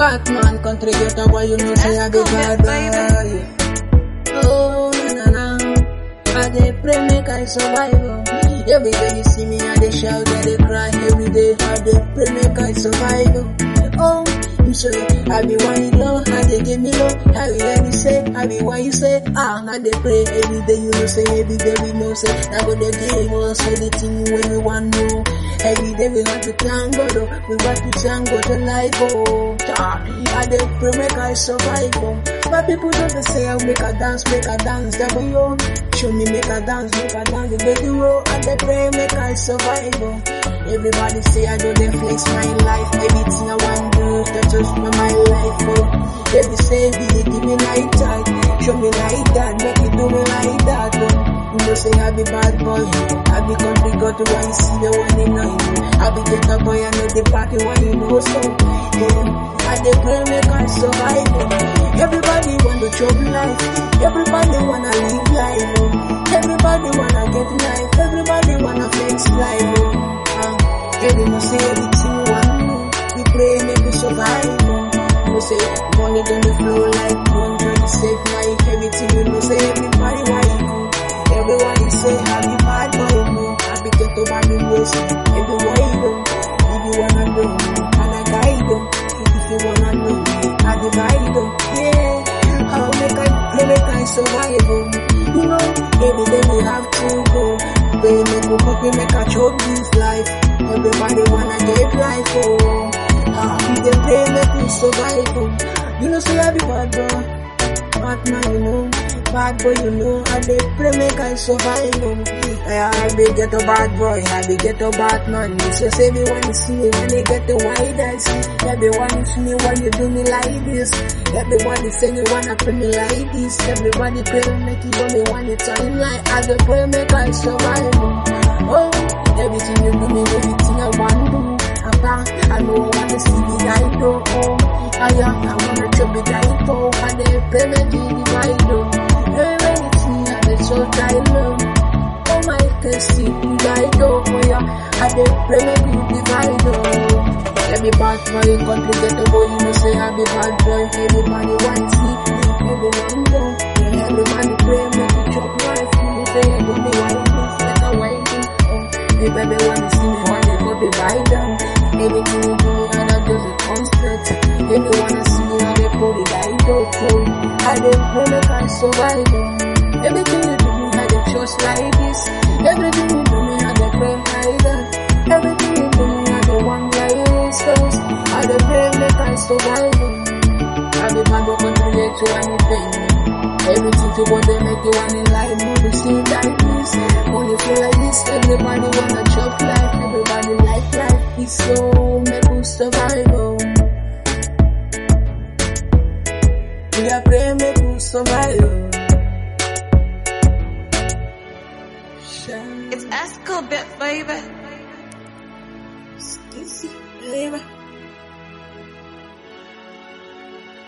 Batman country get a boy, you know say I be bad boy. Oh na na na, I dey pray make I survive. oh. Every day you see me, I dey shout, I dey cry. Every day I dey pray make I survive. oh. Oh, you say I be one you know, I dey give me love. I be let me say, I be what you say. Ah, I dey pray every day. You know say every day we know say I go dey give us anything when we want know. Every day we have to thank God, oh. we got to thank God to life, oh. Ah, I dey pray make I survive, oh. My people don't dey say I make a dance, make a dance, devil yo. Show me make a dance, make a dance, the baby roll. I dey pray make I survive, oh. Everybody say I do dey flex my life, everything I want do, that just my my life, oh. Baby say be dey give me like that, show me like that, make you do me like that, oh. You know say I be bad boy, I be country girl to when you see me when you know you. I be get a boy, I know the party when you know so. Yeah, I dey pray make I survive. oh. Everybody want to chop life, everybody wanna live life. oh. Everybody wanna get life, everybody wanna flex life. oh. Ah, yeah, you know say everything you want do. We pray make you survive. oh. You know say money gonna flow like water, to save life. Everything you know say everybody want you do. Everybody say I be bad boy, no. I be get to bad ways. Everywhere you go, if you wanna know, and I guide you. If you wanna know, I divide you. Yeah, I'll make I play, make I survive. oh. You know, every day we have to go. Pray make we copy, make I choke this life. Everybody wanna get life, oh. Ah, we dey pray, make we survive. oh. You know, say I be bad boy. Batman, you know, bad boy, you know, I dey pray make I survive. Um. Yeah, I be get a bad boy, I be get a Batman. You say, say me when you see me, when you get the wide eyes. Everyone see me when you do me like this. Everybody say you wanna pray me like this. Everybody pray make you do me one time like I dey pray make I survive. Um. Oh, everything you do me, everything I want do. Papa, I know I wanna see me die though. Oh, I am, I wanna chop me die though. I dey pray make you divide though. Hey, when you see I dey so die low. Oh my, can see you die though. Oh yeah, I dey pray make you divide though. Let me bad boy, country get the boy, you know say I be bad boy. Everybody want see, everyone know. Yeah, everybody pray make you chop life. You know say I do me white, like a white. Oh, the baby wanna see me, wanna go be by them. Everything you do, and I just a constant. If you wanna see me, I dey put it I don't know. I dey pray make I survive. oh. Everything you do, I dey trust like this. Everything you do, me I dey pray like that. Everything you do, me I dey want like this. Cause I dey pray make I survive. oh. I be man who contribute to anything. Everything to what they make you want in life, move the scene like this. When you feel like this, everybody wanna chop life, everybody like life. It's so make you survive. oh. We are praying make you survive. oh. Shine, It's Esco bit, baby. easy, baby.